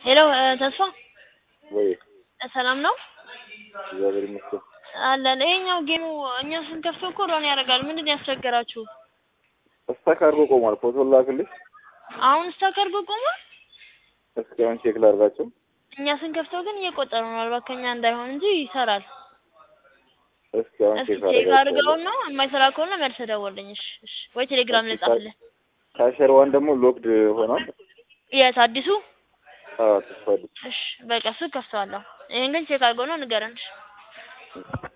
ሄሎ ተስፋ ወይ ሰላም ነው እግዚአብሔር ይመስገን። አለን። ይሄኛው ጌሙ እኛ ስንከፍተው እኮ ሮን ያደርጋል። ምንድን ነው ያስቸገራችሁ? ስታክ አድርጎ ቆሟል። ፎቶ ላክልሽ። አሁን ስታክ አድርጎ ቆሟል። እስኪ አሁን ቼክ ላድርጋቸው። እኛ ስንከፍተው ግን እየቆጠረ ነው። ምናልባት ከኛ እንዳይሆን እንጂ ይሰራል። እስኪ አሁን እስኪ ቼክ ቼክ አድርጋቸው። አድርገውና የማይሰራ ከሆነ መልሰህ ደውልልኝ። እሺ፣ እሺ። ወይ ቴሌግራም ላይ ጻፍልህ። ካሸር ዋን ደግሞ ሎክድ ሆኗል። የት አዲሱ? አዎ ተስፋ እሺ፣ በቃ እሱ ከፍተዋለሁ። ይሄን ግን ቼክ አድርገውና ንገረን። እሺ።